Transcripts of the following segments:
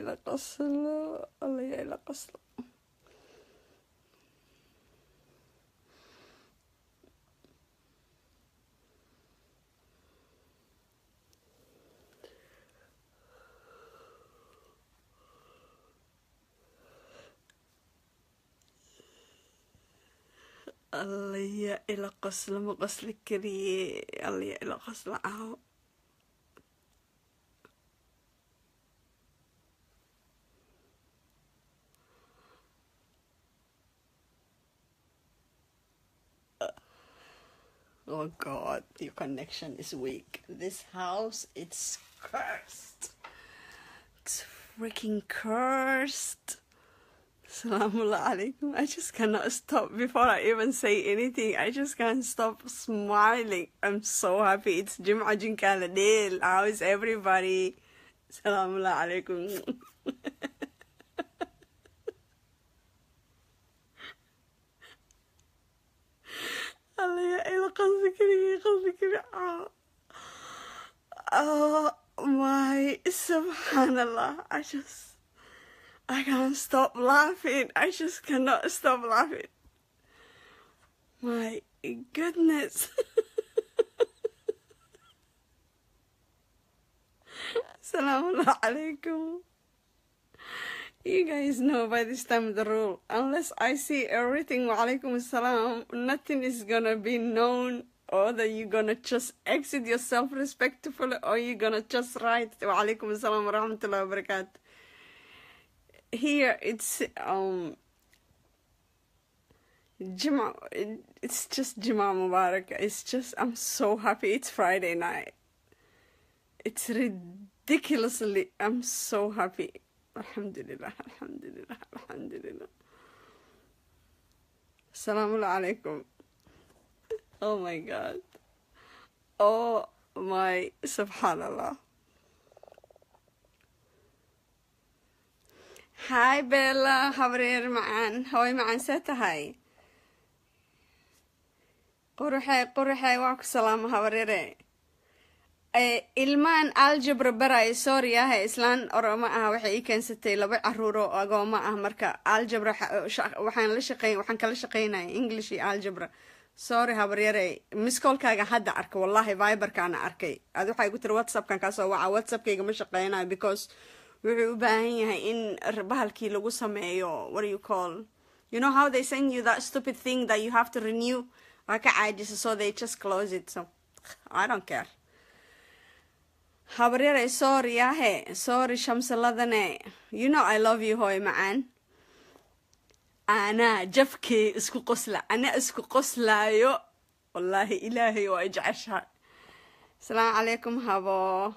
ila qoslo alla yaa ila qoslo alla yaa ila qoslo ma qosli kariye alla yaa ila qoslo caawo Oh God, your connection is weak. This house, it's cursed. It's freaking cursed. Assalamu alaikum. I just cannot stop before I even say anything. I just can't stop smiling. I'm so happy. It's Jum'a Jinkala Dale. How is everybody? Assalamu alaikum. Allah ya ila qasdi kaliya qasdi kaliya oh my subhanallah I just I can't stop laughing I just cannot stop laughing my goodness Assalamu alaikum You guys know by this time the rule. Unless I see everything, wa alaikum assalam, nothing is gonna be known, or that you're gonna just exit yourself respectfully, or you're gonna just write wa alaikum assalam wa rahmatullahi wa barakatuh. Here it's um Juma, it's just Juma Mubarak. It's just I'm so happy. It's Friday night. It's ridiculously. I'm so happy. Alhamdulillah, Alhamdulillah, Alhamdulillah. Assalamu alaikum. Oh my God. Oh my Subhanallah. Hi Bella, habreer macaan. Hooy macaan see tahay? Quruxee, quruxee, waa ku salaamo habreere. ilmaan aljabra barayo sorry ah islaan oroma ah waxay ii keensatay laba caruuro agooma ah marka aljabra waxaan la shaqeyn waxaan kala shaqeynaya english iyo aljabra sorry habaryare miskolkaaga hadda arka wallahi viberkaana arkay ad waxay igu tiri whatsappkan kaasoo waca whatsappkayga ma shaqeynayo because wuxuu u baahan yahay in bahalkii lagu sameeyo what do you call you know how they send you that stupid thing that you have to renew waa ka caajisa so they just close it so i don't care habaryare sorry ahe sorry shamsaladane you know i love you hooy macaan anaa jafkee isku qosla anaa isku qoslaayo wallaahi ilaahay waa jeceshahay asalaamu calaykum habo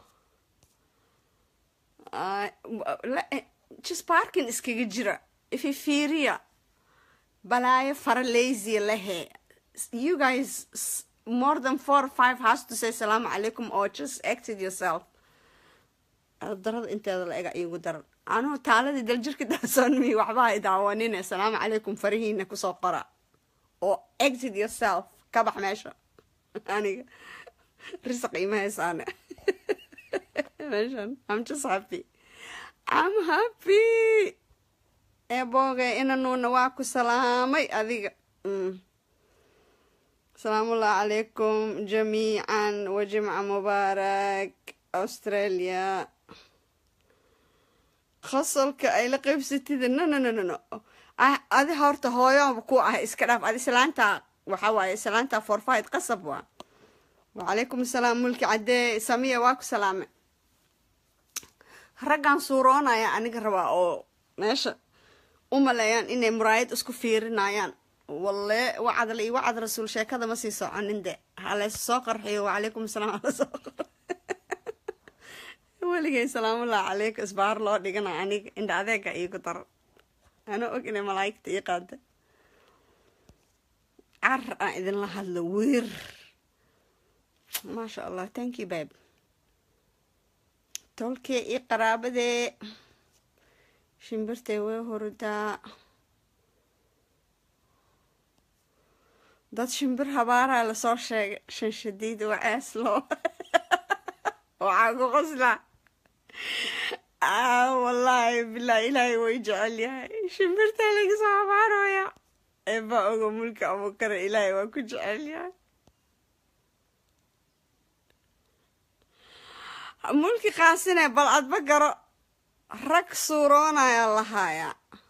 just parkin iskaga jira ifi fiiriya balaayo fara lazy lehe you guys more than four or five has to say salaamu calaykum or just exit yourself darada inteeda la ega iigu daran anugu taaladii daljirka daasoonmi waxba ay daawanine salaamu calaykum farihiina kusoo qora oo exit yourself ka bax meesha aniga risaq ima haysaane meeshan i'm just happy i'm happy eebooge inanuuna waa ku salaamay adiga asalaamullahi calaykum jamiican wa jimca mubaarak australia qosolka ay la qaybsatida no no no no no adi horta hooyoba ku ah iska dhaaf adi islaanta waxa waaye islaanta forfid qasab waa wacalaykum asalaam mulki caddee samiya waa ku salaame raggan suuroonaya aniga rabaa oo meesha u maleeyaan inay muraayad isku fiirinayaan walle wacadla iyo wacad rasuul sheekada ma sii soconin de halayse soo qarxiyo wacalaykum asalaam hala soo qor weligay salaamullah caleyka isbaar loo dhigana aniga indha adeega iigu daran anoo og inay malaa'igta ii qaada car aan idinla hadlo weer maasha allah thank you babe tolkee io qaraabadee shimbirtay way hurdaa dad shimbir habaaraa lasoo sheegay shan shadiid wacees loo waxaa ku qoslaa ah wallaahi bilaahi ilaahay way jecel yahay shimbirtaa laga soo abaarooya eebaa oga mulka abukare ilaahay waa ku jecel yahay mulki qaasine bal adba garo rag suuroonaya lahaaya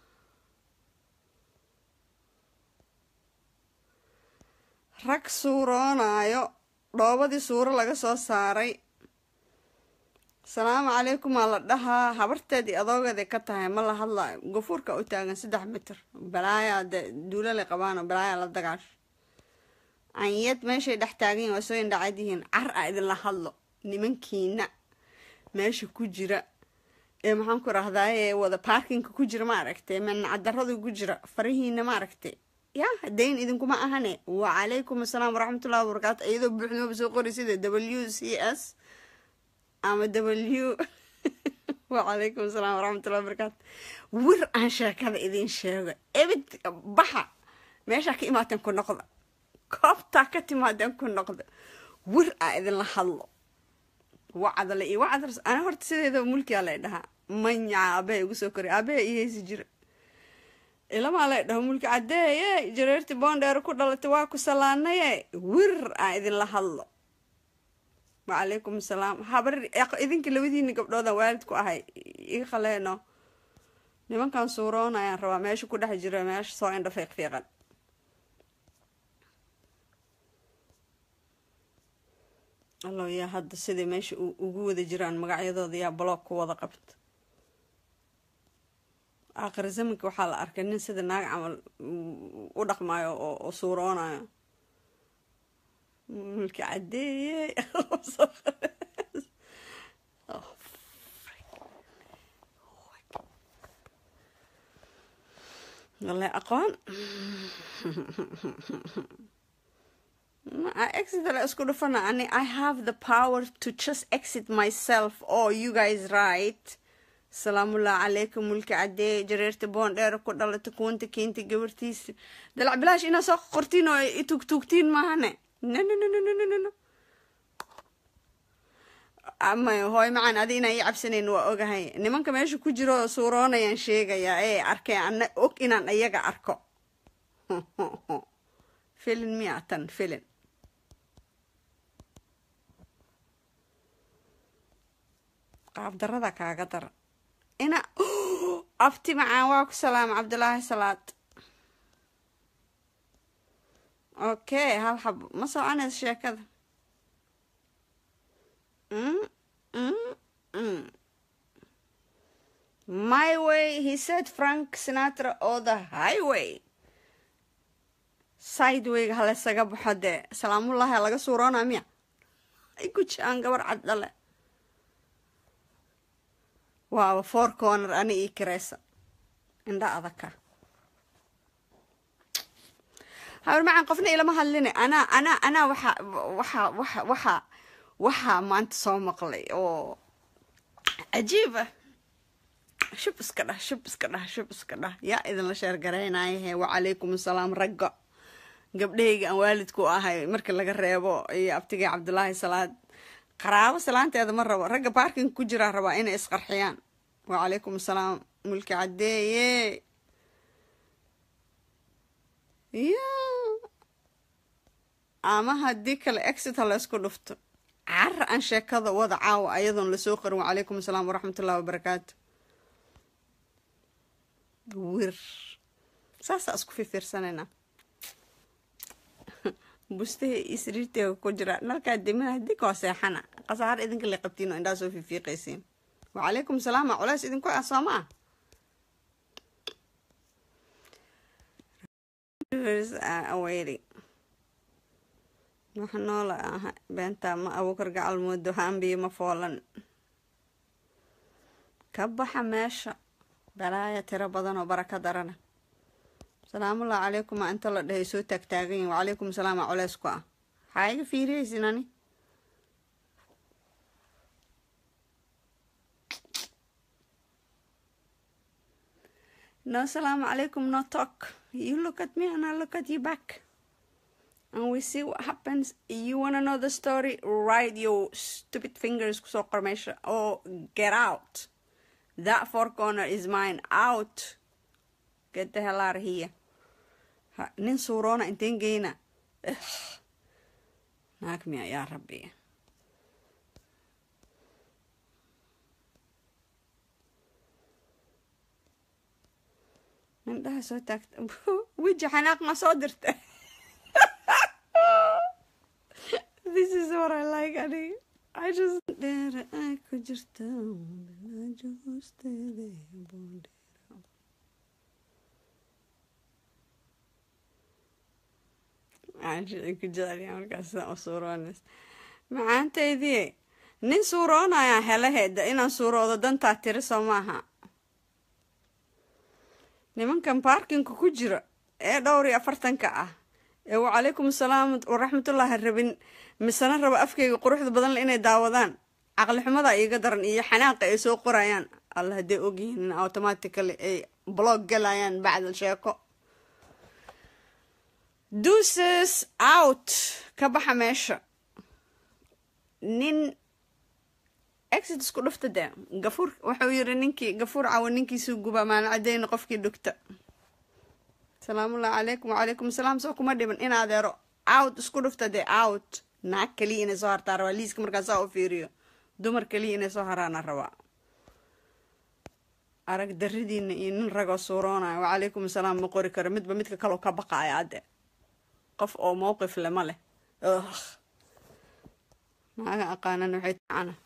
rag suuroonaayo dhoobadii suuro laga soo saaray salaamu calaykum aa la dhahaa habarteedii adoogeeday ka tahay ma la hadlaayo gafuurka u taagan saddex mitir balaayaa de duulalay qabaano balaayaa la dagaasho anyad meeshay dhex taagan yihin waa soo indhacad yihiin car a idinla hadlo nimankiina meesha ku jira ee maxaan ku rahdaye wada baarkinka ku jira ma aragtay mancadarada ku jira farihiina ma aragtay ya dayn idinkuma ahane wacalaykum asalaam waraxmatullahi wabarakaatu iyadoo buuxdooba soo qori sida w c s ama w wacalaykum asalaam waraxmatullahi wabarakaatu wir aan sheekada idin sheego ebid baxa meeshaa ka imaateen ku noqda koobtaa ka timaadeen ku noqda wir aa idinla hadlo wacdale iyo wacdal ana horta sideedaba mulkiyaa lay dhahaa manyaca aabaha igu soo koray aabaha ii heysi jira ilamaa lay dhaho mulki cadeeye jareertii boondheero ku dhalatay waa ku salaanaye wir aan idinla hadlo wacalaykum asalaam habar idinka labadiini gabdhoodan waalid ku ahay iga khaleeno nimankan suuroon ayaan rabaa meesha ku dhex jira meesha soo indha fiiq fiiqan allow yaa hadda siday meesha ugu wada jiraan magacyadooda yaa baloog ku wada qabta aakhir zamanka waxaa la arkay nin sida naag camal u dhaqmayo oo suuroonayo mulki cadeeye wale aqoon exit la isku dhufana ani i have the power to just exit myself or you guys right salaamullahi calaykum mulki cadee jareerta boondheer ku dhalata kuwanta keenta gabartiisa dalac bilaash inaa soo qortiin oo itugtuugtiin maahane no no no no no no no ama hooy macaan adi inaan ii cabsanayn waa ogahay nimanka meesha ku jiro suuroonayaan sheegayaa ee arkay ana og inaan iyaga arko filin miya tan filin qaabdarada kaaga dara ina abti macaan waa ku salaama cabdulaahi salaad okay hal xabo ma soconaysa sheekada my way he said frank sinatra oo the highway sidewayga halesaga baxo dee salaamullaahi laga suuroonaa miya ay guji aan gabar cad dhale waaba four corner ani ii kiraysa indha adaka habar macaan qofna ilama hadline anaa anaa anaa waxaa waxaa waxa waxaa waxaa maanta soo maqlay oo cajiiba shub iska dhah shub iska dhah shub iska dhah yaa idinla sheergaraynayahe wacalaykum asalaam ragga gabdhahayga aan waalidku ahay marka laga reebo iyo abtigay cabdulaahi salaad qaraabo salaanteeda ma rabo ragga baarkinga ku jiraa rabaa inay isqarxiyaan wacalaykum asalaam mulki cadeeye ya ama haddii kale exit ha laysku dhufto cara aan sheekada wada caawa ayadoon lasoo qarin wacalaykum asalaam waraxmatullahi wabarakaatu wir saasaa isku fifiirsanayna bustaha iyo sariirteega ku jira nalkaa dimina haddii koo seexana qasaar idinka la qabtiin oo indhaa soo fiifiiqaysiin wacalaykum salaama culays idinku ah soo maa aweyri wax noola aha beentaa ma abuukar gacal moodo haambiyo ma foolan ka baxa meesha balaaya tiro badan oo baraka darana salaamullahi calaykum aa inta la dhahay soo taagtaaganyihin wacalaykum salaam aa culeys ku ah waxaa iga fiiriyaysin ani no salaamu calaykum no talk you look at me and I look at you back and we see what happens you wanna know the story write your stupid fingers kusoo qor meesha oo get out that four corner is mine out get the hell out of here ha, nin suuroona inteen geyna naag miya yaa rabbi indhaha soo taagta weji xanaaq ma soo dirta this is what I like aniga I just dheer ay ku jirta bilaajo hoosteeda boondheera caashida ku jeceliya markaas sidaan u suuroonays macaantaydii nin suuroonaya helaheeda inaan suuroodo dantaa tiri soo maaha nimankan baarkinka ku jira ee dhowr iyo afartanka ah ee wacalaykum asalaam waraxmatullaahi rabin misena raba afkeyga quruxda badanle inay daawadaan caqli xumada iiga daran iyo xanaaqa ay soo qorayaan alla hadday ogyihiin in automatically ay blog galayaan bacdal sheeko duces out ka baxa meesha nin exit isku dhufta dee gafuur wuxuu yiri ninkii gafuur cawa ninkiisuu guba maana cadeyna qofkii dhugta salaamullahi calaykum wacalaykum asalaam soo kuma dhiban in adeero out isku dhufta dee out naag kaliya inay soo hartaa rabaa liiska markaasaa u fiiriyo dumar kaliya inay soo haraana rabaa arag daridiina iyo nin ragoo suuroonaya wacalaykum asalaam ma qori karo midba midka kaloo ka baqaaya adde qof oo mowqif le ma leh naaga aqaanan waxay tacana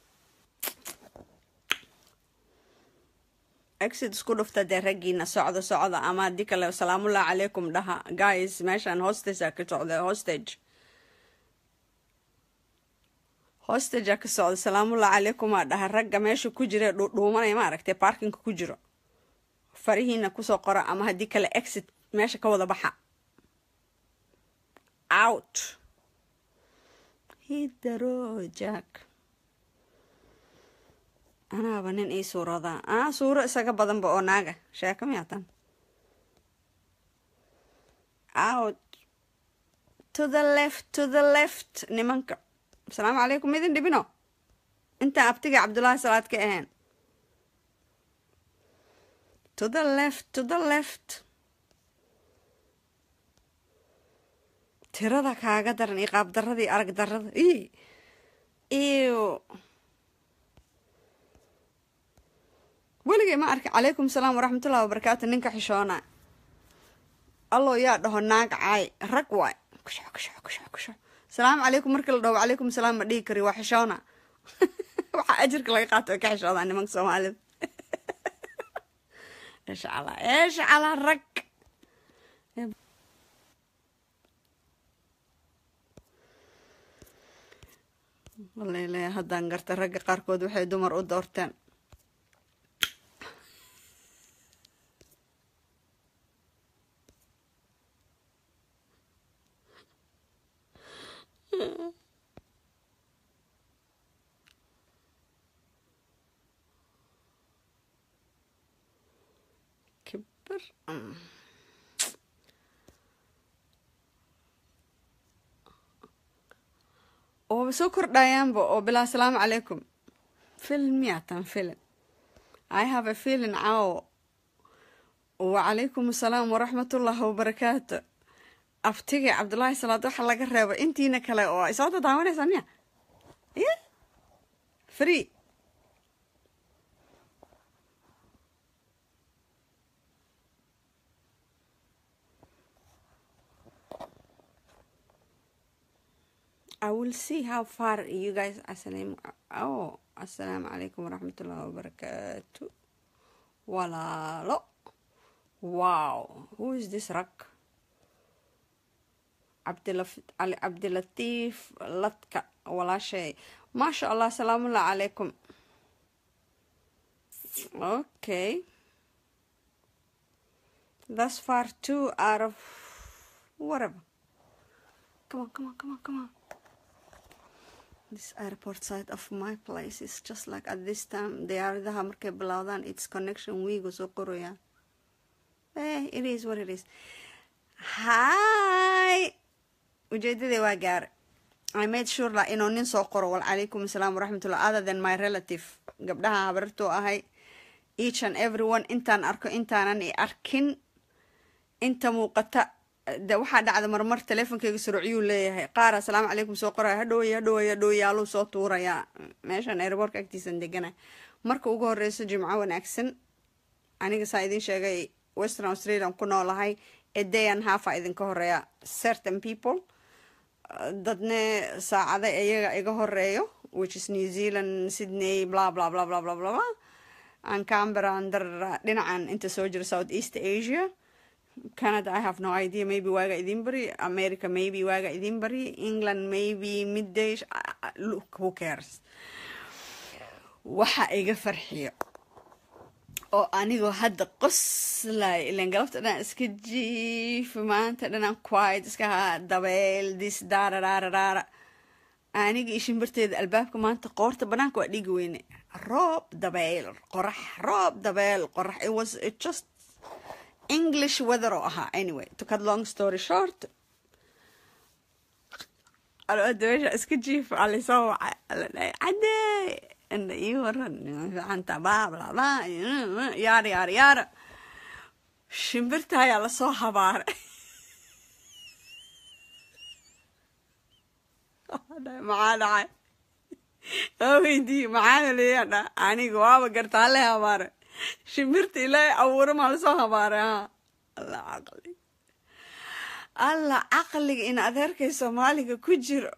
exit isku dhufta dee raggiina socda socda ama haddii kale salaamullahi calaykum dhaha guys meeshaan hostagea ka socda hostage hostagea ka socda salaamullahi calaykumaa dhaha ragga meesha ku jira dhuudhuumanaya ma aragtay baarkinka ku jiro farihiina kusoo qora ama haddii kale exit meesha ka wada baxa out hidaro jack anaaba nin ii suuroodaa anaa suuro isaga badanba oo naaga sheeko miyaatan out to the left to the left nimanka asalaamu calaykum idin dhibino intaan abtiga cabdullaahi salaad ka ahayn to the left to the left tirada kaaga daran iyo qaab darada iyo arag darada i iyo weligay ma arki calaykum salaam waraxmatullahi wabarakaatu ninka xishoona alloo yaa dhaho naag caay rag waay kusho kusho kusho kusho salaamu calaykum markii la dhaho wacalaykum salaam ma dhihi kari waa xishoona waxaa ajirka laga qaato ay ka xishoodaa nimanka soomaalida insha allah insha allah rag walele haddaan garta ragga qaarkood waxay dumar u doorteen kibir ooba soo kordhayaanba oo bilaa asalaamu calaykum film miyaatan film i have a feeling caawo wacalaykum asalaam waraxmatullaahi wabarakaatu aftiga cabdullaahi salaad waxa laga reebo intiina kale oo ay soo dadaawanaysaa miya ya free I will see how far you guys asalaam oh assalaamu calaykum waraxmatullaahi wabarakaatu walaalo wow who is this rag cabdicali cabdilatiif ladka walaashay maasha allah salaamullahi calaykum okay thus far two out of whatever come on come on come on come on this airport side of my place is just like at this time diyaaradaha markay bilowdaan its connection wiigu soo qorayaan eh it is what it is hi ujeedadii waa gaare i made sure la inuu nin soo qoro walcalaykum asalaam waraxmatullah other than my relative gabdhaha habarartuu ahay each and everyone intaan arko intaanan i arkin inta muuqata de waxaa dhacda marmar teleefonkeyga suruucyuu leeyahay qaar asalaamu calaykum soo qoraya hadhowey hadhowey hadhowey yaaluu soo tuurayaa meeshan airbortka agtiisan degana marka ugu horeyso jimco wanaagsan aniga saa idin sheegay western australian ku noolahay ee dayan hafa idinka horeeya certain people dadne saacada iyaga iga horeeyo which is new zealand sydney bla bla bla bla bla bla bla aan cambera andar dhinacan inta soo jira south east asia canada i have no idea maybe waaga idin bari america maybe waaga idin bari england maybe midday look who cares waxa iga farxiyo oo anigoo hadda qoslay ilan galabta dhan iska jiifi maanta dhanan quiet iska haa dabeel dis daararaararaara aniga iyo shimbirteeda albaabka maanta qoorta banaanka waa dhigi weyne roob dabeel qorax roob dabeel qorax it was it just english weather oo ahaa anyway to cut long story short dabeesha iska jiif alisoo wacay ala dhahay cadee inda ii waran ficanta baablaba yaara yaara yaara shimbirta ayaa lasoo habaaray maxaa dhacay waa weydiiye maxaana leeyaa dha aniga waaba gartaa le habaaray shimbirta ilaahay abuura maa lasoo habaaray ha alla caqli alla caqliga in adeerkay soomaaliga ku jiro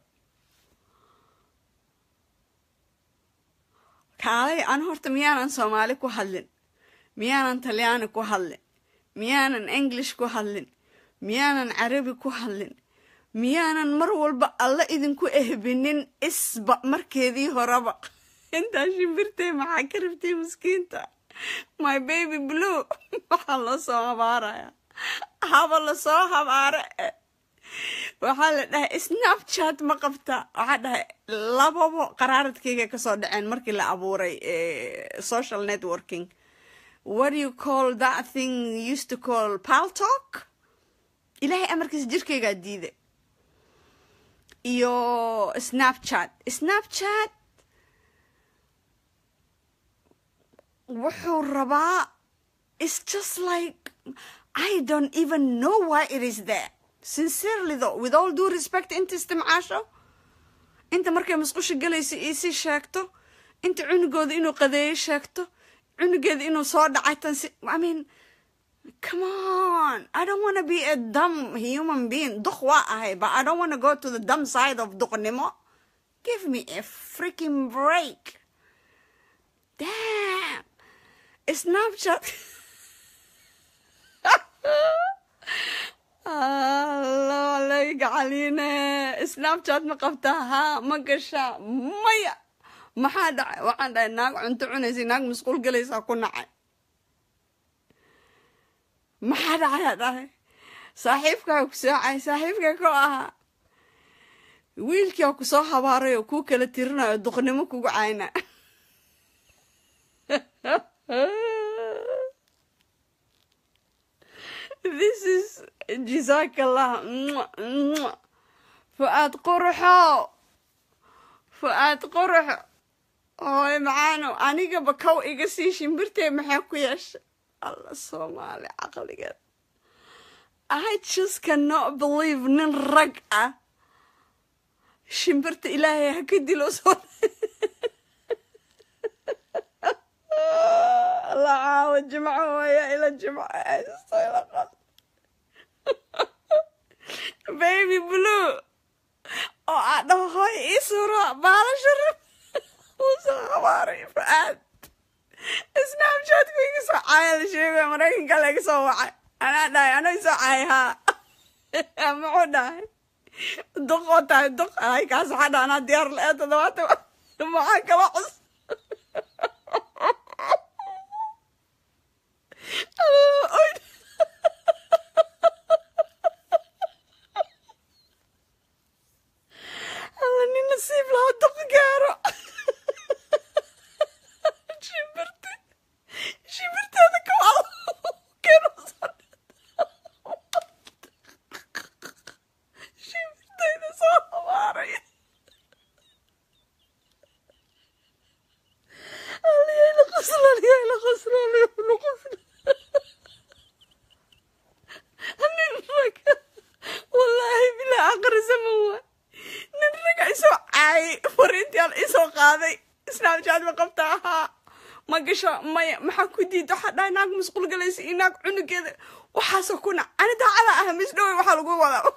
kaalay an horta miyaanan soomaali ku hadlin miyaanan talyaani ku hadlin miyaanan english ku hadlin miyaanan carabi ku hadlin miyaanan mar walba alla idinku ehbinin isba markeedii horeba intaa shimbirtay maxaa ka rabtay miskiinta my baby blue waxaa loo soo habaaraya haba lasoo habaare waxaa la dhahay snapchat ma qabta waxaa dhahay lababo qaraaradkeyga kasoo dhaceen markii la abuuray social networking what do you call that thing used to call paltalk ilaahay amarkiisa jirkeygaa diiday iyo snapchat snapchat wuxuu rabaa it's just like i don't even know why it is there sincerely though with all due respect inta istimcaasho inta markay masqusha galaysa iisii sheegto inta cunugooda inuu qadeeyo sheegto cunugeeda inuu soo dhacay tan si i mean come on i don't want to be a dumb human being duq waa ahay but i don't want to go to the dumb side of duqnimo give me a freaking break damn snapchat allo layga caline snapchat ma qabtaa haa ma gashaa maya maxaa dhacay waxaan dhahay naag cunto cunaysa naag masquul galaysaa ku nacay maxaa dhacayaa dhahay saaxiibkaa ku soocay saaxiibkaa ku ahaa wiilkiia ku soo habaaray oo kuu kala tirinayo duqnimo kugu cayna this is jazakallah fu-aad quruxo fu-aad quruxo hooy macaano anigaba kow iga sii shimbirtee maxaa ku yeeshay alla soomaali caqligeed i just cannot believe nin rag ah shimbirta ilaahay ha ka dilo soo la caawo jimco waya ila jimco haysto ila qal baby blue oo aa dhaho hooy ii suuro baalasha rab uusoo habaaray fa-aad snapchatku iga soo caaya la sheegay maraykanka laga soo wacay anaa dhahay anoo isoo caay haa muxuu dhahay duq oo tahay duq ay kaas waxaa dhaha anaa diyaar la-ee toddobaatan maxaa kala cus alla nin nasiib lahaa duq gaaro shimbirti shimbirteeda kawal shimbirteyda soo habaaray soomaali isoo qaaday snapchat ma qabta ahaa ma gasho maya maxaa ku diida waxaa dhahay naag masquul galaysa iyo naag cunugeeda waxaasoo kuna ani daacada ah misdhowey waxaa lagu wadaa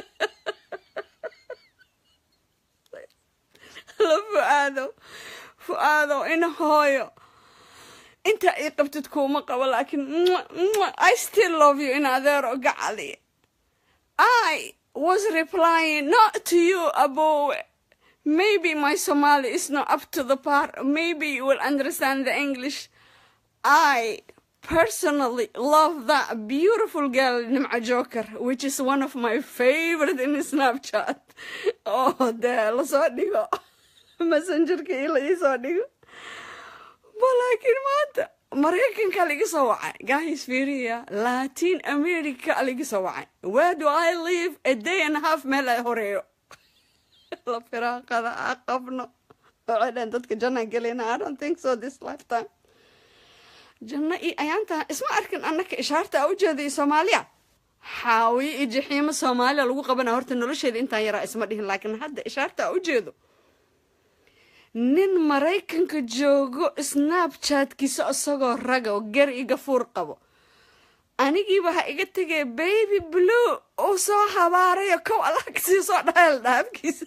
la fu-aado fu-aado ina hooyo inta ii qabtid kuuma qabo laakiin i still love you in adeero gacali i was replying not to you abowe maybe my somali is not up to the part maybe you will understand the english i personally love that beautiful girl nimca joker which is one of my favorite in snapchat oh dee lasoo dhigo messengerka ii la iisoo dhigo balaakiin maanta maraykanka liga soo wacay guys fiiriya latin america liga soo wacay where do i live a day and a half meel ay horeeyo la firaaqada a qabno waxay dhaheen dadka jannaan gelina i don't think so this lifetime janno iyo ayaanta isma arkin annaka ishaarta a ujeeday soomaaliya xaawiye iyo jaxiimo soomaaliya lagu qabana horta nolosheeda intaan yaraa isma dhihin laakiin hadda ishaarta a ujeedo nin maraykanka joogo snapchatkiisa isagoo raga oo gar iyo gafuur qabo anigiiba ha iga tegay baby blue uu soo habaarayo kow allah kasii soo dhaheel dhaafkiisa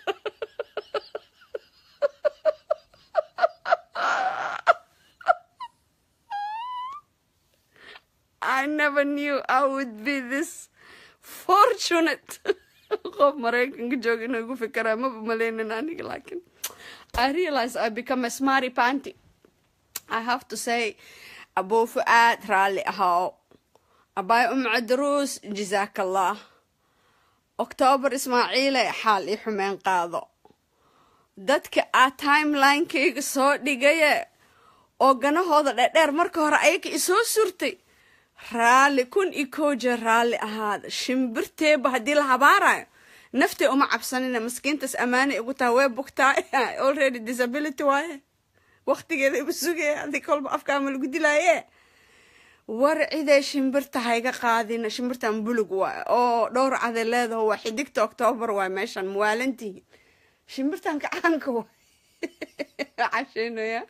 I never knew I would be this fortunate qof maraykanka jooga inuu igu fikiraa maba maleynin aniga laakiin I realize I become a smarty panty. I have to say, Abu Fuad rally ahao. Abai Um Adrus jazakallah. October Ismaile xaal i xumeen qaado. Dadka aa timeline-kayga soo dhigaya oo ganahooda dheerdheer marka hore ayaga isoo surtay raalli kun iyo koo jeer raalli ahaada shimbirteeba haddii la habaarayo naftay uma cabsanina maskiintaas ammaanay igu taha way bugtaa already disability waaye waktigeeda iba sugaya haddii kolba afkaama lagu dilaaye war ciday shimbirta hayga qaadina shimbirtan bulug waay oo dhowr caday leedaho waa xidigta octoobar waay meeshan muwaalantihiin shimbirtan kacaanka waay casheynaya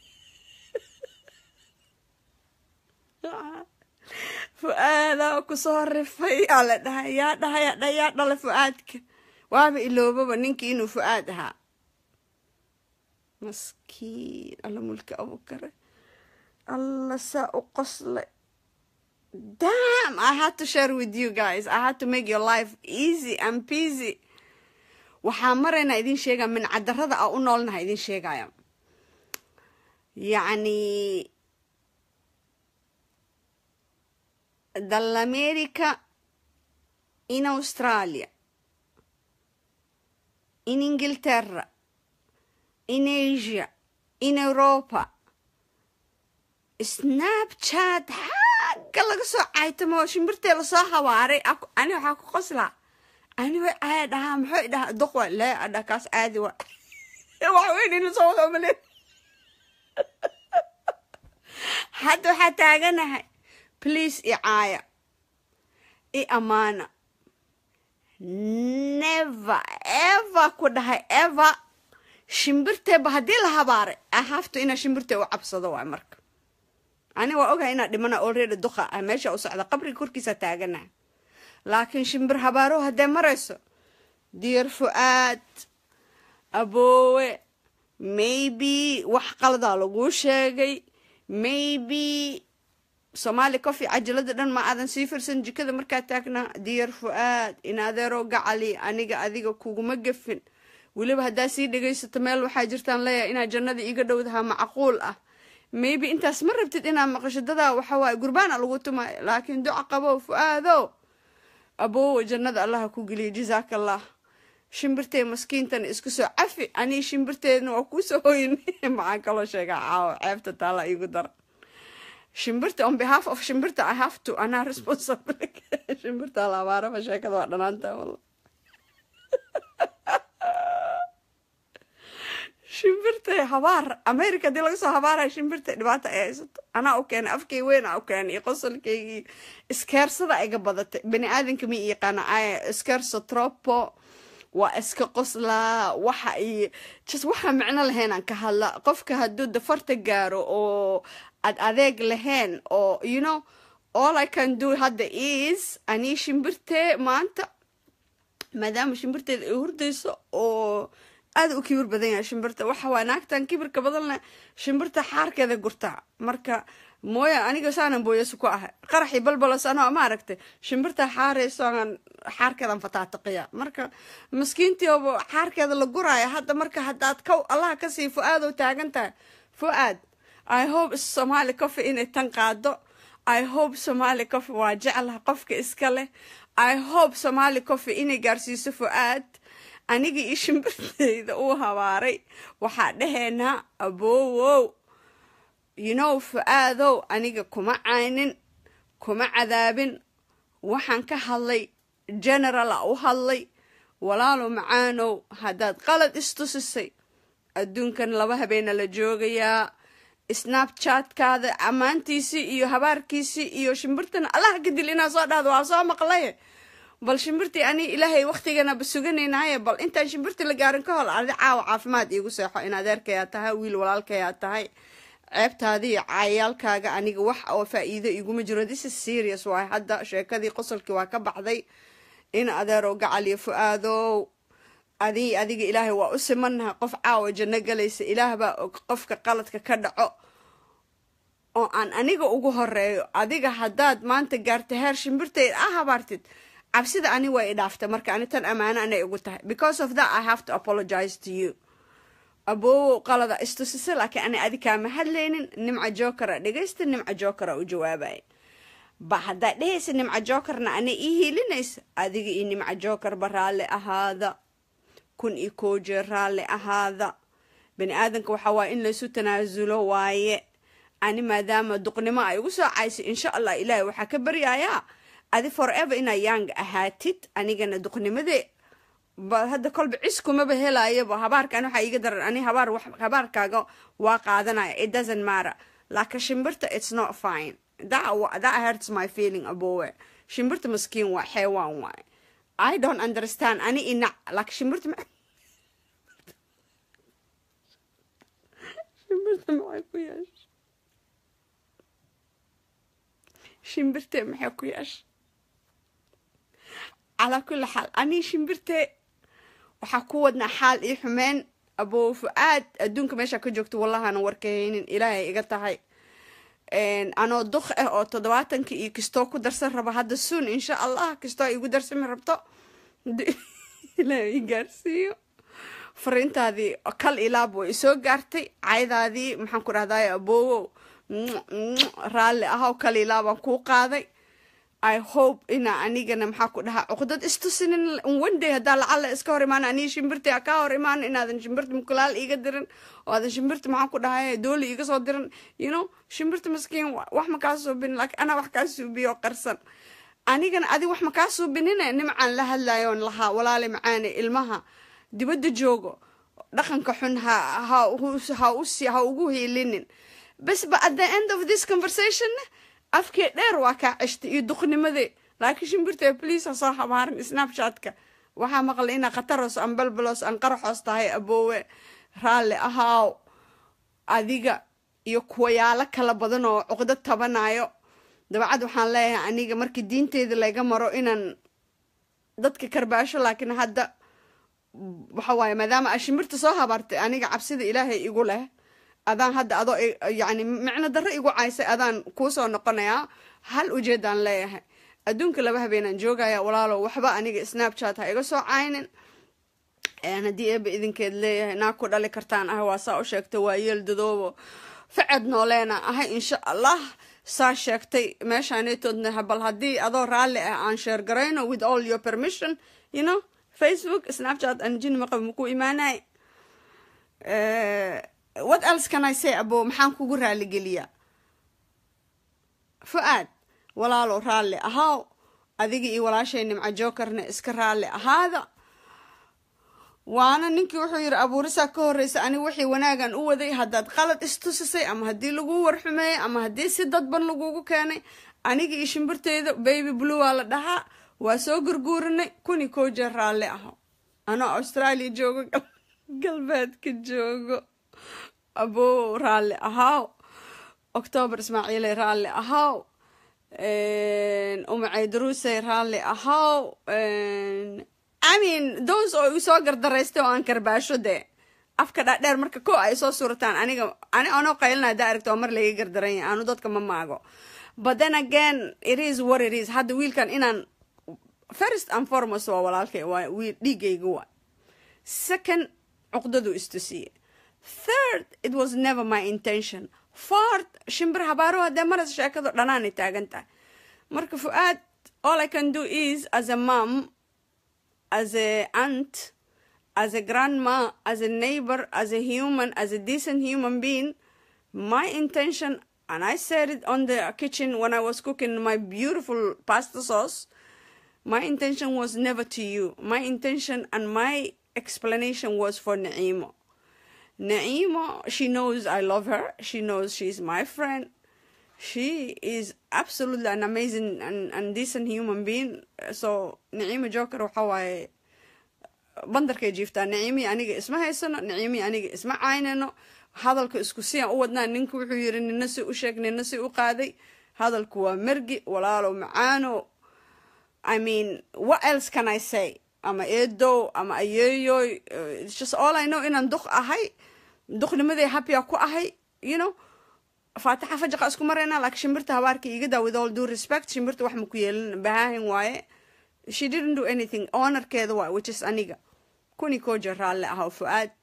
fu-aadaa kusoo rifay aa la dhahay yaa dhahay yaa dhala fu-aadka waaba iloobaba ninkii inuu fu-aad ahaa maskiin alla mulki abukare alla saa u qoslay damn i had to share with you guys i had to make your life easy and peasy waxaa maraynaa idin sheegaya min cadarada a u noolnaha idin sheegaya yacni dall'America in Australia, in Inghilterra, in Asia, in Europa. Snapchat xagga laga soo caytamo shimbirtee lasoo hawaaray ani waxaa ku qoslaa ani way caaya dhahaa maxay dhahaa doq waa lee adha kaas caadi wa wax weyn inu soo wada umaleyn hadda waxaa taaganahay please i caaya i amaana never ever ku dhahay ever shimbirteeba haddii la habaaray i have to inaa shimbirtee u cabsado waay marka ani waa ogahay inaa dhimana already duqa ah meesha u socda qabriga korkiisa taaganaha laakiin shimbir habaaro haddee marayso diir fu-aad aboowe maybe wax qaladaa laguu sheegay maybe soomaali coffee cajalada dhan ma aadan sii firsan jikada markaa taagnaa diyar fu-aad in adeeroo gacali aniga adiga kuguma gefin weliba haddaa sii dhegaysato meel waxaa jirtaan leeyahay inaad jannada iiga dhowdahaa macquul ah maybe intaas ma rabtid inaad maqasho dadaa waxawaaye gurbaana lagu tumaayo laakiin duca qabow fu-aado aboowa jannada allaha ku geliya jazaaka allah shimbirtee maskiintan isku soo cafi anii shimbirteedna waa kuusoo hoyin maxaan kaloo sheegaa caawo ceebta taala iigu dara shimbirta on behalf of shimbirta i have to anaa responsible shimbirta labaaraba sheekada waa dhanaanta walla shimbirta habaar america hadii laga soo habaaraya shimbirta dhibaata ay haysato anaa u keenay afkay weyn aa u keenay iyo qosolkaygii iskeersada iga badatay bani aadanka ma yaqaana iskeerso tropo waa iska qoslaa waxa iyo just waxa micno lahayn ka hadla qofka hadduu dafarta gaaro oo ad adeeg lahayn oo you know all i can do hadda is anii shimbirtee maanta maadaama shimbirteeda ay hurdayso oo aada u kibir badan yahay shimbirta waxa waa naagtan kibirka badan leh shimbirta xaarkeeda gurtaa marka mooya aniga saanan booyasu ku ahay qaraxii balbalos anoo ma aragtay shimbirta xaarayso aan xaarkeedan fataataqiya marka maskiintiiba xaarkeeda la guraya hadda marka haddaad kow allaha kasii fu-aadoo taagan tahay fu-aad i hope somaali coffee inay tan qaado i hope somaali coffee waa jeclaha qofka iska leh i hope somaali coffee inay gaarsiiso fu-aad aniga io shimbirteyda uu habaaray waxaa dhaheenaa aboowow you know fu-aadow aniga kuma caynin kuma cadaabin waxaan ka hadlay generala u hadlay walaalo macaanow haddaad qalad istusisay adduunkan laba habeena la joogayaa snapchatkaada ammaantiisii iyo habaarkiisii iyo shimbirtan allaha kadil inaa soo dhahdo waa soo maqlaye bal shimbirtii ani ilaahay waktiganaba suganaynaye bal intaan shimbirtii la gaarin ka hor adi caawa caafimaad iigu seexo in adeerkayaa tahay wiil walaalkayaa tahay ceebtaadii caayaalkaaga aniga wax oo faa-iido iguma jiro this is serious waay hadda sheekadii qosolkii waa ka baxday in adeerow gacal iyo fu-aadow adi adiga ilaahay waa u simannahay qof caawa janno galaysa ilaahbaa og qofka qaladka ka dhaco oo aan aniga ugu horeeyo adiga haddaad maanta gaarta heer shimbirteed a habaartid cabsida ani waa i dhaafta marka ani tan ammaano anay ugu tahay because of that i have to apologize to you aboowow qalada istusisa laakiin ani adi kaama hadlaynin nimca jokera dhegaysta nimca jokera u jawaabaya ba haddaad dhehaysa nimca jokerna ana ii hiilinaysa adiga iyo nimca jokerba raalli ahaada kun iyo koo jeer raalli ahaada bani aadanka waxaa waaya in laysu tanaasulo waaye ani maadaama duqnimo ay ugu soo caysay insha allah ilaahay waxaa ka baryayaa adi forever inaa yang ahaatid anigana duqnimadee ba hadda kolba cis kumaba helaayaba habaarkan waxaa iiga daran ani habaar habaarkaaga waa qaadanaya it doesn't matter laakiin shimbirta it's not fine that, that hurts my feeling abowe shimbirta maskiin waa xeewaan waay i don't understand ani inac laakiin shimbirta ma shimbirta maxay ku yeesha shimbirtee maxay ku yeesha calaa kulli xaal anii shimbirtee waxaa ku wadnaa xaal ii xumeen aboo fu-aad adduunka meeshaa ka joogto wallahana warkahaynin ilaahay iga tahay anoo duk ah oo toddobaatankii iyo kistoo ku darsan raba hadda suun insha allah kistoo igu darsami rabto ilaahay i gaarsiiyo fariintaadii kal ilaab way isoo gaartay caydaadii maxaan ku dhahday aboowow raalli ahow kal ilaabaan kuu qaaday i hope ina anigana maxaa ku dhahaa cuqdad istusinin wenday haddaa lacalla iska hor imaan aniga shimbirta kaa hor imaan inaadan shimbirta mukulaal iiga dirin oo aadan shimbirta maxaan ku dhahay dooli iga soo dirin you know shimbirta maskiin wax ma kaa suubin laakiin anaa wax kaa suubiyo qarsan anigana adi wax ma kaa suubinine nimcaan la hadlayoon lahaa walaale macaane ilmaha dibadda joogo dhaqanka xun ha ha ha usi ha ugu hiilinin bas ba at the end of this conversation afkee dheer waa kaa ceshtay iyo duqnimadee laakiin shimbirta bliis ha soo habaarin snapchatka waxaa maqlay inaa khataros aan balbalos aan qaraxoos tahay aboowe raalli ahaaw adiga iyo kuwayaalo kala badan oo cuqdo tabanayo dabacad waxaan leeyahay aniga markii diinteeda laga maro inaan dadka karbaasho laakiin hadda waxa waaye maadaama a shimbirta soo habaartay aniga cabsida ilaahay igu leh adaan hadda adoo yani micno darro igu caysay adaan kuusoo noqonayaa hal ujeedaan leeyahay adduunka laba habeenaan joogaya walaalo waxba aniga snapchat ha iga soo caynin haddii eeba idinkeed leeyahay naa ku dhali kartaan ah waa saa u sheegtay waa yeel dadoobo faced nooleena ahay insha allah saa sheegtay meeshaanetoodna bal haddii adoo raalli ah aan sheer garayno with all your permission you know facebook snapchat aan jini maqab makuu imaanay what else can i say abo maxaan kugu raaligeliyaa fu-aad walaalow raalli ahaaw adiga iyo walaashay nimca jokerna iska raalli ahaada waana ninkii wuxuu yidhi abuurisaa ka horreysa ani wixii wanaagan u waday haddaad qalad istusisay ama haddii laguu warxumeeyey ama haddii si dadban lagugu keenay aniga iyo shimbirteyda baby blue waa la dhahaa waa soo gurguurinay kuni koo jeer raalli aho anoo australia joogo galbeedka joogo abow raalli ahaaw octoobar ismaaciiley raalli ahaaw umacay daruusey raalli ahaaw i mean those oo igu soo gardaraystay oo aan karbaasho dee afka dhaadheer marka ko ay soo suurataan aniga ani anoo qaylinaa daa aragta oo mar laga gardaran yahay anu dadka ma maago but then again it is what it is hadda wiilkan inaan first and foremost waa walaalkay waa wiil dhiigayga waa second cuqdadu istusiye third it was never my intention fourth shimbir habaaro haddee maras sheekadu dhanaanay taagan tahay marka fu-aad all i can do is as a mom as a aunt as a grandma as a neighbor as a human as a decent human being my intention and i said it on the kitchen when i was cooking my beautiful pasta sauce my intention was never to you my intention and my explanation was for Naimo. Naimo, she knows I love her. She knows she's my friend. She is absolutely an amazing and, and decent human being. So Naima Joker waxa waaye bandarkay jiiftaa naciimi aniga isma haysano naciimi aniga isma caynano hadalka isku siyaan u wadnaa ninka wuxuu yiri nina si u sheeg nina si u qaaday hadalku waa mergi walaalo macaano I mean what else can I say ama eedow ama ayeeyoy it's just all I know inaan duq ahay duqnimadii happya ku ahay you know faataxa fajaqa isku maraynaa laakiin shimbirta habaarka iga daa with all due respect shimbirta wax ma ku yeelin bahaahin waaye she didn't do anything honorkeeda waaye which is aniga kuni koja raalle ahaw fu-aad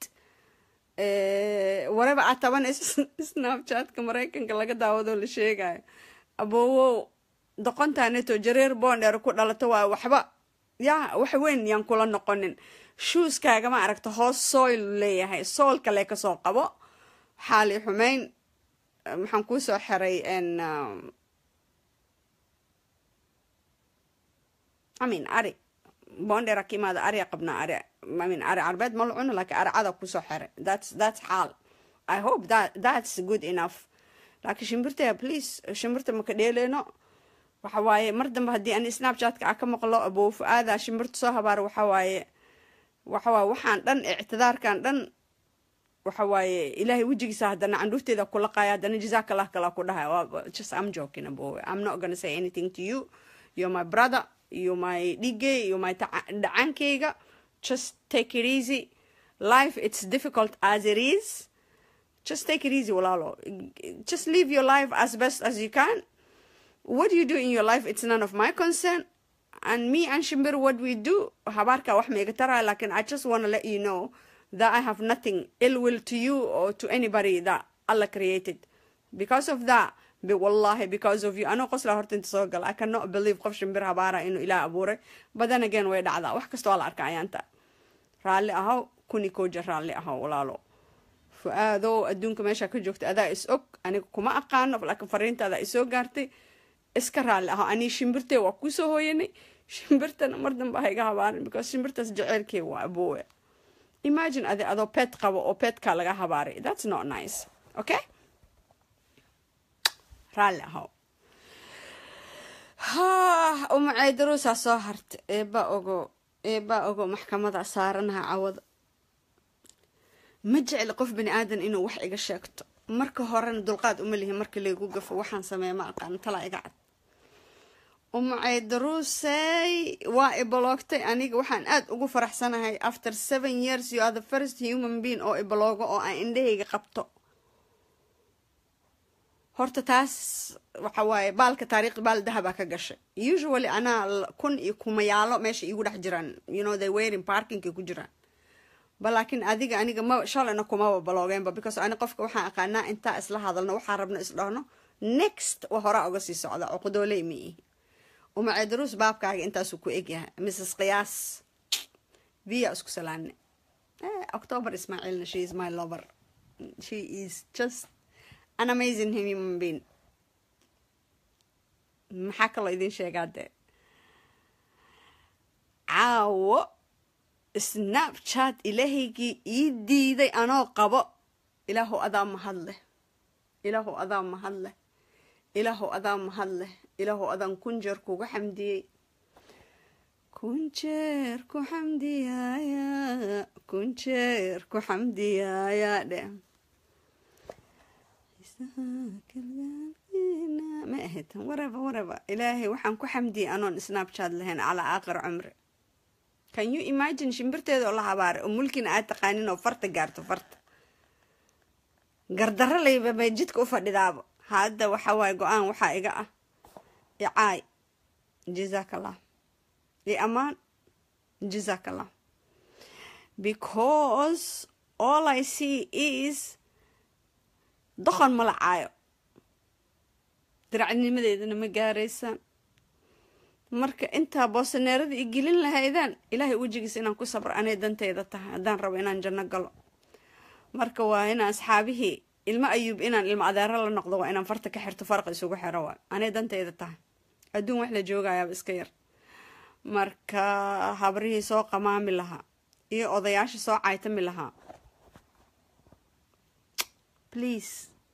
waraba aad tabanayso snapchatka maraykanka laga daawado la sheegayo aboowow doqontaaneto jareer boondheer ku dhalato waaye waxba yaa wax weyn yaan kula noqonin shuuskaagama aragta hoos soil leeyahay sool kale kasoo qabo xaali xumeyn maxaan kuusoo xiray amin ari bondera ka imaada ariya qabnaa ari amin ari carbeed ma la cuno laakiin ari cada kusoo xiray that's that's xaal i hope that that's good enough laakiin shimbirtaya please shimbirta maka dheeleyno waxa waaye mar dambe haddii ani snapchatka a ka maqlo aboo fu-aada shimbirta soo habaar waxa waaye waxa waaye waxaan dhan ictidaarkan dhan waxa waaye ilaahay wejigiisa haddana candhuufteeda kula qaaya haddana jazakallah kala ku dhahay just i'm joking abo i'm not gonna say anything to you you're my brother you're my dhigay you're my dhacaankeyga just take it easy life it's difficult as it is just take it easy walaalo just live your life as best as you can what you do in your life it's none of my concern and me and Shimbir what we do habarka wax maiga taraya lakin I just want to let you know that I have nothing ill will to you or to anybody that Allah created because of that be wallahi because of you ano qosla horta inta soo gal I cannot believe qof Shimbir habara inuu ilaah abuuray but then again way dhacdaa wax kasta waa la arka ayaanta raalli ahaw kuni koja raalli ahaw walaalo fu-aadow adduunka meesha ka joogta adaa is og aniga kuma aqaano laakiin fariintaada isoo gaartay iska raalli aho anii shimbirtee waa kusoo hooyanay shimbirtana mar dambe ha iga habaarin because shimbirtaas jeceelkee waa aboowe imagine adi adoo pet qabo oo petkaa laga habaaray that's not nice okay raalli aho ha umacay daruusaa soo harta eeba ogo eebaa ogo maxkamada saaranaha cawada ma jecli qof bani aadan inuu wax iga sheegto marka horena dulqaad uma lihi marka laygu gafo waxaan sameeya ma aqaano talaa iga cad umacay daruusey waa ibaloogtay aniga waxaan aad ugu faraxsanahay after seven years you are the first human being oo ibaloogo oo aan indhahayga qabto horta taas waxa waaye baalka taariikhda baal dahabaa ka gashay usually anaa kun iyo kumayaalo meesha iigu dhex jiraan you know they wearing parkingka ku jiraan ba laakiin adiga aniga ma shalayna kumaba baloogeenba because ani qofka waxaan aqaanaa intaa isla hadalno waxaan rabno isdhahno next wa horaa uga sii socda cuqudooley ma ihi umacee daruus baabkaaga intaasuu ku egyahay mrs qiyaas via isku salaane october ismaaciilna she is my lover she is just an amazing human being maxaa kaloo idin sheegaa dee caawo snapchat ilaahaygii ii diiday anoo qabo ilaahu adaa mahad leh ilaahu adaa mahad leh ilaahu adaa mahad leh ilaahu adaan kun jeer kuga xamdiyey kun jeer ku xamdiyaaya kun jeer ku xamdiyaaya dhe ma ahayd waraba waraba ilaahay waxaan ku xamdiyay anoon snapchat lahayn calaa aakhir cumri can you imagine shimbirteeda oo la habaaray oo mulkina aad taqaanin oo farta gaarto farta gardaro layba bay jidka u fadhidaaba hadda waxa waaye go-aan waxaa iga ah icaay jazaak allah iyo ammaan jazaak allah because all i see is doqon mala caayo diracnimadeedana ma gaaraysaan marka intaa boosaneerada i gelin lahaydaan ilaahay wejigiisa inaan ku sabro anay danteyda tahay haddaan rabo inaan janno galo marka waa inaan asxaabihii ilmo ayuub inaan ilmo adeero la noqdo waa inaan farta ka xirto farqa isugu xiro waay anay danteyda tahay adduun wax la joogayaaba iska yar marka habrihii soo qamaami lahaa iyo odayaasha soo caytami lahaa please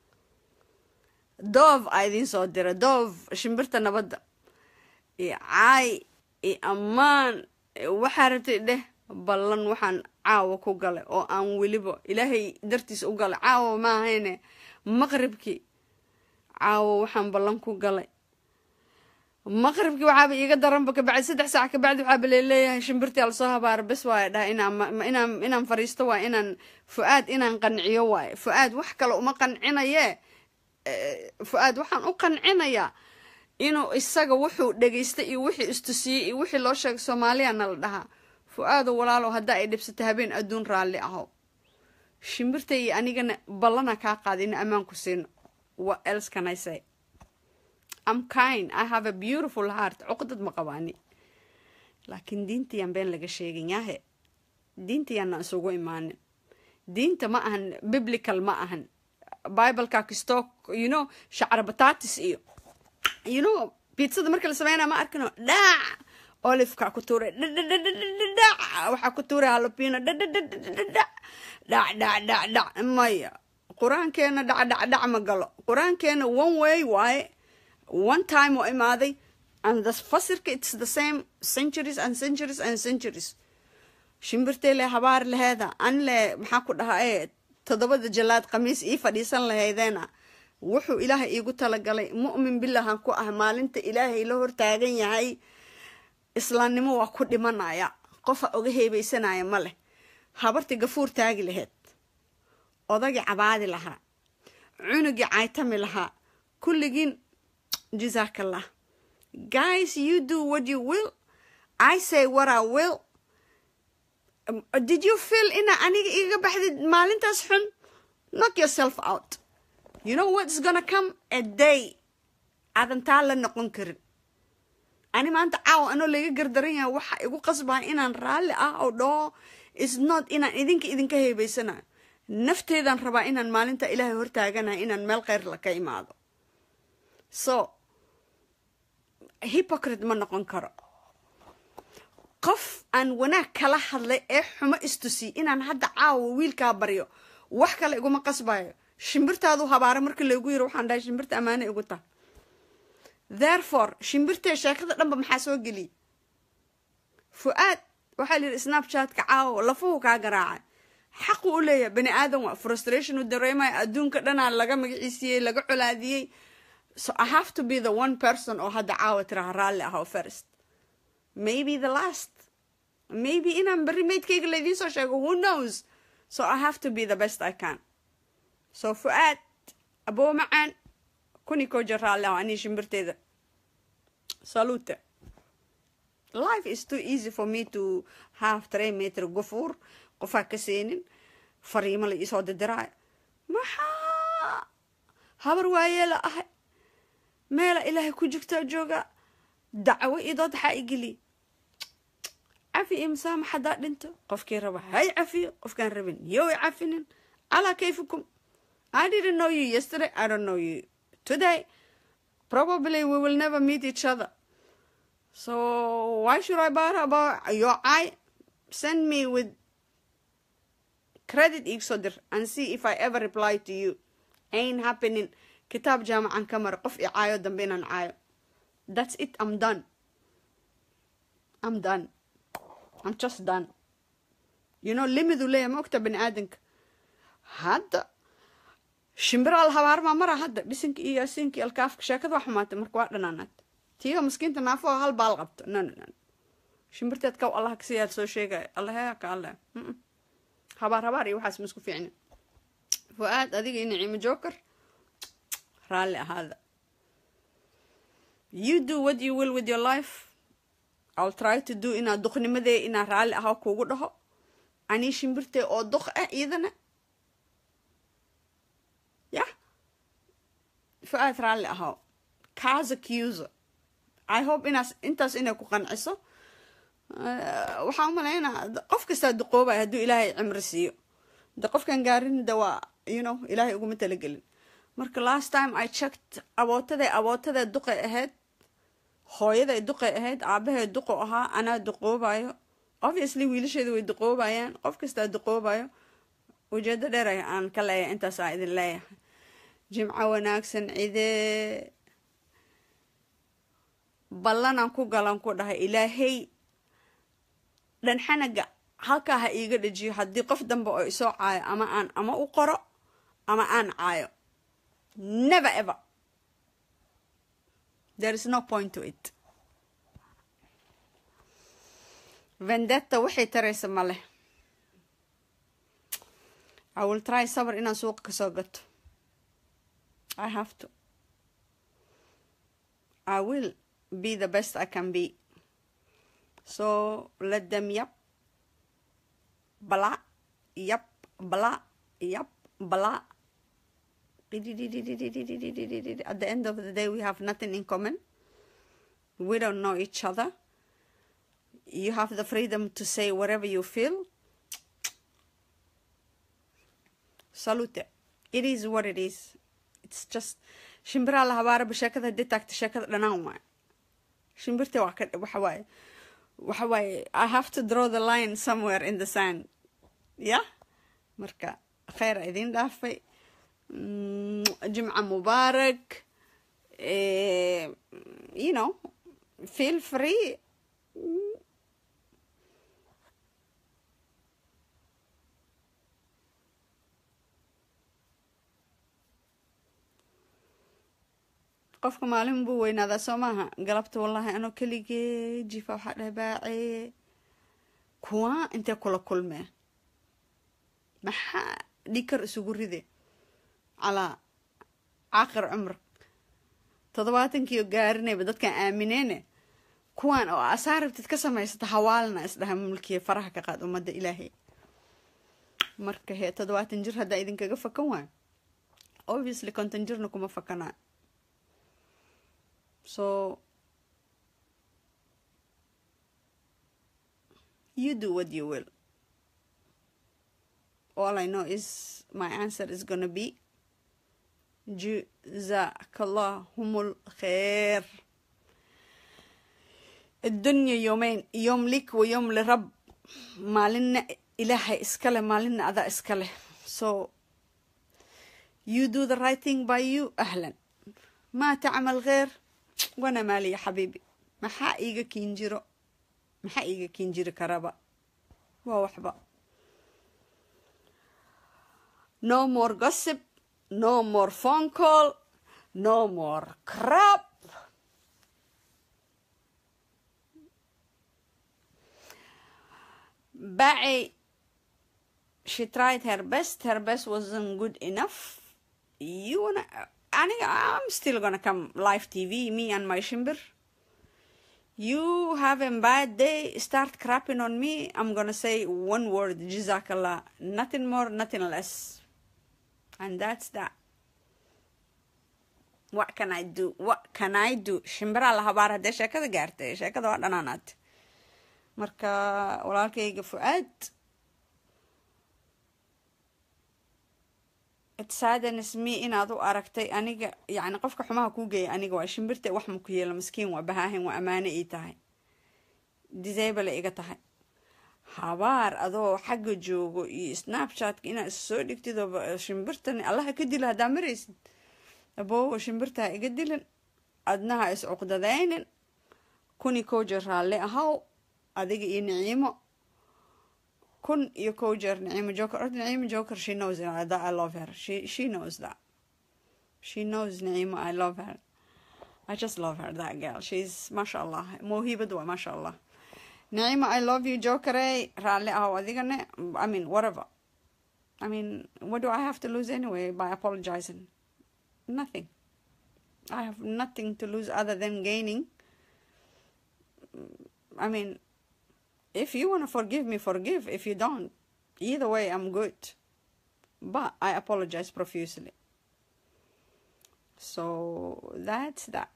doof a idiin soo dira doof shimbirta nabadda iyo caay iyo ammaan waxaa rabtay dheh ballan waxaan caawa ku galay oo aan weliba ilaahay dartiisa u galay caawa maahayne maqribkii caawa waxaan ballan ku galay maqribkii waxaaba iiga daranba kabacdi saddex saac kabacdi waxaaba leeleeyahay shimbirtii alasoo habaara bes waaya dhaha inaan inaan fariisto waay inaan fu-aad inaan qanciyo waaye fu-aad wax kale uma qancinaye fu-aad waxaan u qancinayaa inuu isaga wuxuu dhegaystay iyo wixii istusiyey iyo wixii loo sheegay soomaaliyana la dhahaa fu-aado walaalow haddaa ay dhibsato habeen adduun raalli aho shimbirta iyo anigana ballana kaa qaada ina ammaan ku siino what else can i say am kind i have a beautiful heart cuqdad ma qabaani laakiin diintayaan been laga sheegin yahe diintayaana isugu imaanin diinta ma ahan biblical ma ahan bibleka kastoo you know shacra batatis iyo you know biitsada marka la sameynaa ma arkino dhaac olifka ku tuuray dhadhadhadhadhac waxaa ku tuuray halopino dhadhadhadhadhac dhac dhac dhac dhac maya qur-aankeena dhac dhac dhac ma galo qur-aankeena one way waaye one time oo imaaday and the fasirka it's the same centuries and centuries and centuries shimbirtay le habaar laheeda an le maxaa ku dhahaa ee toddobada jalaad khamiis ii fadhiisan lahaydeena wuxuu ilaahay iigu talagalay mu'min bilahan ku ah maalinta ilaahay la hortaagan yahay islaamnimo waa ku dhimanaya qofa oga heebeysanaya ma leh habartii gafuur taagi laheyd odagii cabaadi lahaa cunugii caytami lahaa kulligiin jazaakallah guys you do what you will i say what i will did you feel ina aniga iga baxdid maalintaas xun knock yourself out you know what's gonna come a day aadan taa la noqon karin ani maanta caawa anoo laga gardaran yahay waxa igu qasbaa inaan raalli ah oo dhaho is not inaan idinka idinka heebeysanayo nafteedaan rabaa inaan maalinta ilaahay hortaaganahay inaan meel kheyr la ka imaado so hypocrite ma noqon karo qof aan wanaag kala hadlay ee xumo istusi inaan hadda caawa wiilkaa baryo wax kale iguma qasbayo shimbirtaadu habaara marka laygu yiro waxaan dhahay shimbirta ammaane igu taha therefore shimbirtee sheekada dhanba maxaa soo geliyay fu-aad waxaa la yidhi snapchatka caawo lafuhu kaa garaacay xaqu u leeyahay bani aadan waa frustration u dareemaya adduunka dhanaa laga magaciisiyey laga colaadiyey so i have to be the one person oo hadda caawa tiraha raalli ah oo first maybe the last maybe inaan berri maydkayga laydiin soo sheego who knows so i have to be the best i can so fu-aad aboo macaan kuni koo jir raalli ah anii shimbirteeda salute life is too easy for me to have three meter gufuur qofaa ka seenin fariimo la iisoo didiraayo maxaa habar waayeela ahay meela ilaahay ku jirtaa jooga dacwo idood waxaa igeliy cafi iyo masaamax haddaa dhinto qofkii raba hay cafiyo qofkaan rabin yow i cafinin calaa kayfikum i didn't know you yesterday i don't know you today probably we will never meet each other so why should i bother about your eye send me with credit igsoo dir and see if i ever reply to you ain't happening kitaab jaamacan ka mara qof i caayo dambe inaan caayo that's it i'm done i'm done i'm just done you know limidu leeyahay ma ogta bani aadanka hadda shimbiraal habaarmaa mara hadda bisinka iyo yaasiinka iyo alkaafka sheekada waa xumaatay marka waa dhanaanaad tiiga maskiinta naafo hal baal qabto no no no shimbirteed kaw allah kasiyaad soo sheegaya allahe ka alle habaar habaar iyo waxaas ma isku fiicnin fu-aad adiga iyo naciimo joker raalli ahaada you do what you will with your life i'll try to do inaa duqnimadee inaa raalli ahaa kuugu dhaho anii shimbirtee oo duq ah iyadana yah fu-aad raalli ahaa kaas accuser i hope inaas intaas inay ku qanciso waxaa umalaynaa qof kastaa duqoobaya hadduu ilaahay cimri siiyo de qofkan gaarin de waa you know ilaahay uguma talagelin marka last time i checked abootaday abootaday duqay ahayd hooyaday duqay ahayd aabahay duqo ahaa anaa duqoobayo obviously wiilasheeda way duqoobayaan qof kastaa duqoobayo ujeedo dheer aan ka leeyahay intaas aa idin leeyahay jimco wanaagsan cidee ballanaan ku galan ku dhahay ilaahay dhanxanaga halkaa ha iiga dhajiyo haddii qof dambe oo isoo caayo ama aan ama u qoro ama aan caayo never ever there is no point to it vendetta waxay taraysa ma leh i will try sabr inaan suuqa kasoo gato i have to i will be the best i can be so let them yap blah yap blah yap blah at the end of the day we have nothing in common we don't know each other you have the freedom to say whatever you feel salute it is what it is it's just shimbiraa la habaaraba sheekada hadii taagta sheekada dhanaan waay shimbirta waa ka waxa waaye waxa waaye i have to draw the line somewhere in the sand yeah marka kheyr idin dhaafay jimca mubaarak you know feel free qofka maalin buu weynaadaa soo maaha galabta wallaahi anoo keligee jifa waxaa dhahay baacee kuwa intee kula kulmee maxaa dhikar isugu ride calaa caaqir cumr toddobaatankii gaarinayba dadkan aamineene kuwan oo asaa rabtid ka samaysata hawaalna isdhaha mulkiya faraha ka qaad ummadda ilaahay marka hee toddobaatan jir haddaa idinkaga fakan waayo obviously konton jirna kuma fakanaa so you do what you will all i know is my answer is gonna be جزاك اللهم الخير الدنيا يومين يوم لك ويوم لرب مالنا إلهي إسكاله مالنا أذا إسكاله so you do the right thing by you أهلا ما تعمل غير وانا مالي يا حبيبي maxaa iiga kiin jiro maxaa iiga kiin jiri karaba waa waxba no more gossip no more phone call no more crap Baci she tried her best her best wasn't good enough you wanna aniga I'm still gonna come live TV me and my shimbir you having bad day start crapping on me I'm gonna say one word jazakallah nothing more nothing less and that's that what can I do what can I do shimbiraa la habaar haddee sheekada gaartay sheekada waa dhanaanaad marka walaalkayga fu-aad it saddens me inaad u aragtay aniga yacni qofka xumaha kuu geeya aniga waa shimbirta wax ma ku yeela maskiin waa bahaahin waa ammaano ii tahay disable iga tahay habaar adoo xagga joogo iyo snapchatka inaad is soo dhigtid oo shimbirtan allaha ka dila haddaa maraysid aboowo shimbirtaa iga dilin adnaha is cuqdadaynin kuni koo jeer raalli ahaw adiga iyo niciimo kun iyo kow jeer naciima joker orta naciima joker she knows that I love her she she knows that she knows naciima I love her I just love her that girl she's masha allah mawhibad waa masha allah naciima I love you jokerey raalli ahow adigane I mean whatever I mean what do I have to lose anyway by apologizing nothing I have nothing to lose other than gaining I mean if you want to forgive me forgive if you don't either way i'm good but i apologize profusely so that's that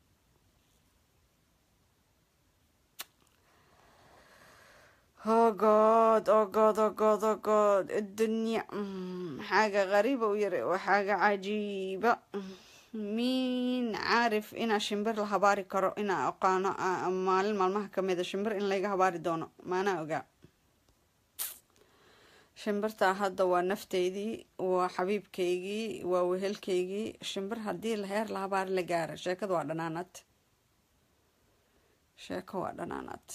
oh god oh god oh god oh god الدنيا حاجة غريبة ويري وحاجة عجيبة miin caarif inaa shimbir la habaari karo inaa aqaano maalin maalmaha kamida shimbir in layga habaari doono maanaa ogaa shimbirtaa hadda waa nafteydii waa xabiibkeygii waa wehelkeygii shimbir haddii heer la habaari la gaara sheekada waa dhanaanad sheeko waa dhanaanad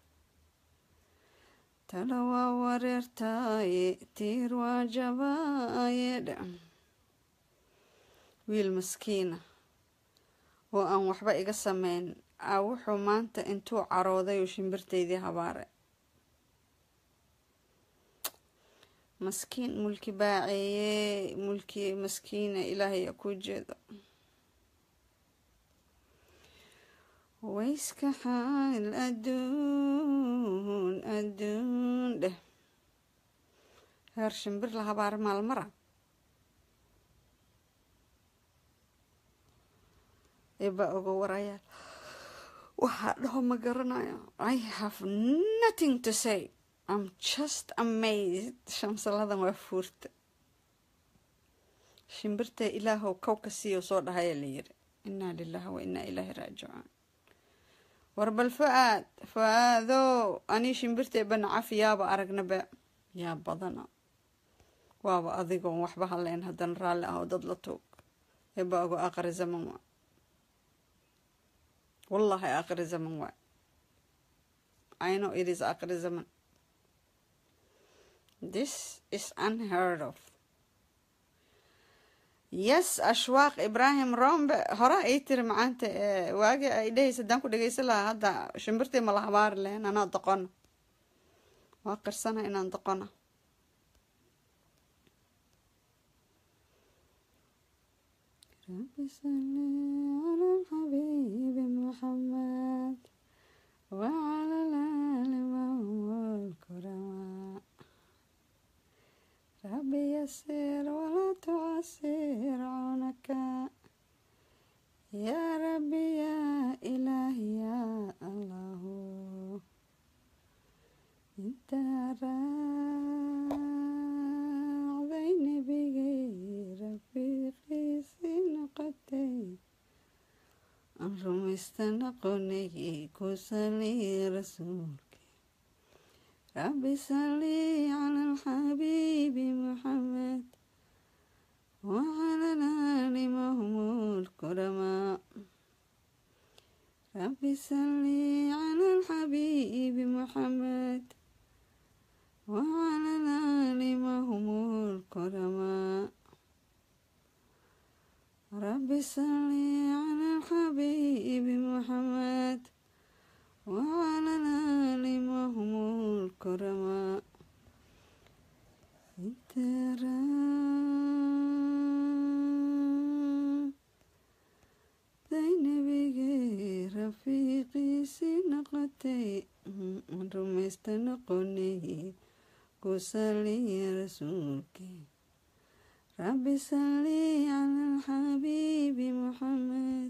tala waa wareertaaye tiir waa jabaaye wiil maskiina oo aan waxba iga sameyn a wuxuu maanta intuu carooday oo shimbirteydii habaaray maskiin mulki baaceeye mulki maskiina ilaahay a ku jeedo wayska xaal adduun adduun dheh heer shimbir la habaara maalmara eebaa oga warayaal waxaa dhaho ma garanayo i have nothing to say i'm just amazed shamsaladan waa fuurta shimbirta ilaahow kow ka siiyo soo dhahaya la yiri inaa lilahi wa inaa ilaahi raajicuun war bal fa-aad fa-aadow anii shimbirtee banacaf yaaba aragnaba yaa badana waaba adigoon waxba haleyn haddana raalli ah oo dad la tuug eebaa oga aqri zaman waa wallahi aakhiri zaman waay i know it is aakhiri zaman this is unheard of yes ashwaaq ibrahim rombe hore ay tiri macaanta waagi ay dhehaysa haddaan ku dhegeysan lahaa hadda shimbirtii ma la habaari lahayn anaa doqona waa qirsana inaan doqona رب صل على الحبيب محمد وعلى الآل وهم الكرماء رب يسر ولا تعسر عونك يا ربي يا إلهي يا الله انت راضيني بغير رفيقي سنقتي rumaystanaqonay ku sali rasuulki rabbi salli cala alxabiibi muxamed wacala alaali mahmuud kuramaa rabbi salli cala alxabiibi muxamed wacala alaali mahmuud kuramaa رب صل على الحبيب محمد وعلى الآل وهم الكرماء ترى زينبي رفيقي سنقتي رمستنقني كسلي رسولك رب صل على الحبيب محمد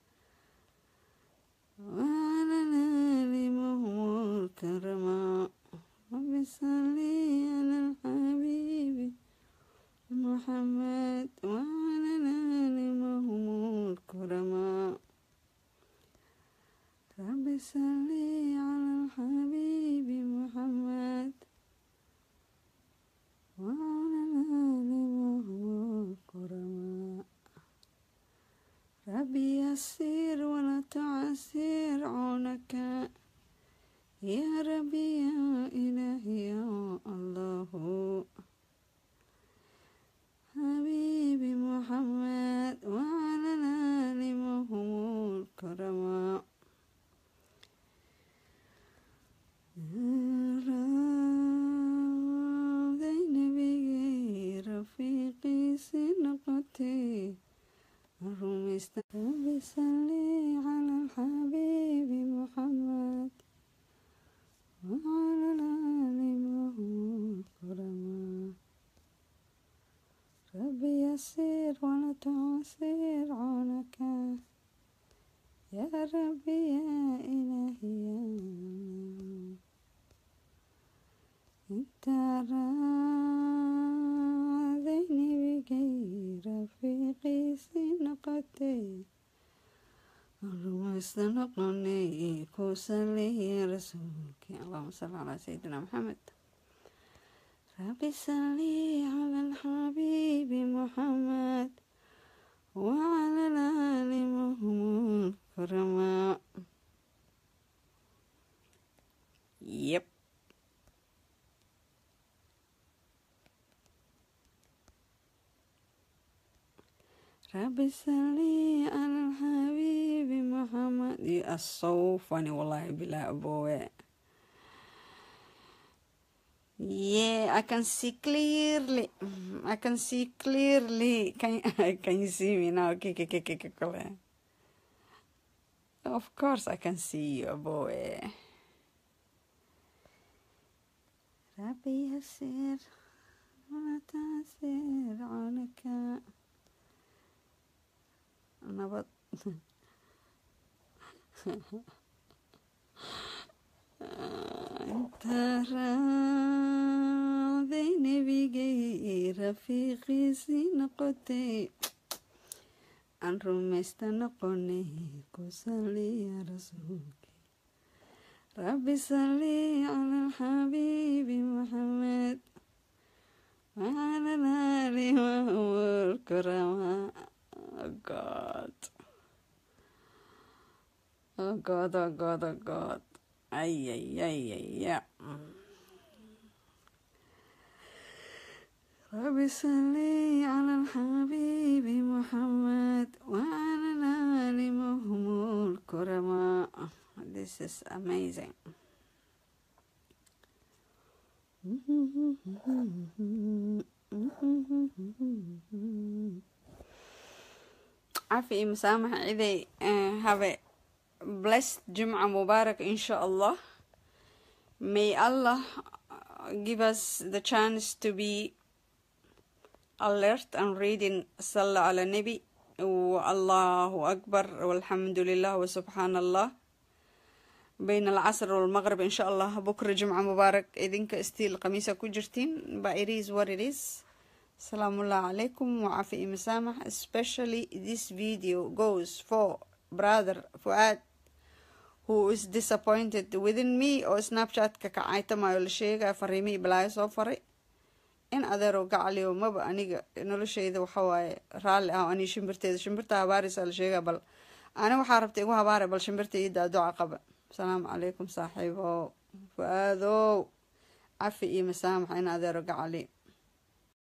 وعلى الآل وهم الكرماء رب صل على الحبيب محمد وعلى الآل وهم الكرماء رب صل على الحبيب محمد وعلى الآل وهم الكرماء رب noqotay rumaysta rabbi salli cala alxabiibi muxamed وعلى الآل وهم الكرماء ربي يسير ولا تعسير عونك يا ربي يا إلهي يا انت راضيني بغير رفيقي سنقتي رمست نقني كوسلي رسولك اللهم صل على سيدنا محمد ربي صلي على الحبيب محمد وعلى الآل وهم الكرماء يب ربي صلي على الحبيب محمد يا الصوفني والله بلا أبوه Yeah, I can see clearly. I can see clearly. Can can you see me now? Okay, okay, okay, okay, okay. Of course, I can see you, boy. ربي يسير ولا تعسير عنك نبض انت راضيني بغير رفيقي سنقتي عن رمست نقني كسلي يا رسولك ربي صلي على الحبيب محمد وعلى الآل وهو الكرماء Oh God. Oh God, oh God, oh God. Ay, ay, ay, ay, ay. ربي صلي على الحبيب محمد وعلى الآل وهم الكرماء This is amazing. عافية مسامح إذا have a blessed جمعة مبارك إن شاء الله May Allah give us the chance to be alert and reading صلى على النبي والله أكبر والحمد لله وسبحان الله بين العصر والمغرب إن شاء الله بكرة جمعة مبارك إذنك استيل قميصة كجرتين but it is what it is السلام الله عليكم وعافية مسامح especially this video goes for brother فؤاد who is disappointed within me oo snapchat-ka kacaytamayo la sheegaya fariimihii balaayo soo faray in adeero gacaliyo maba aniga noloshayda waxawaaye raalli ah anii shimbirteeda shimbirta habaaraysa la sheegaya bal ani waxaa rabta igu habaaray bal shimbirta ii daaduca qaba asalaamu calaykum saaxiibo fu-aadow cafi iyo masaamaxa in adeero gacali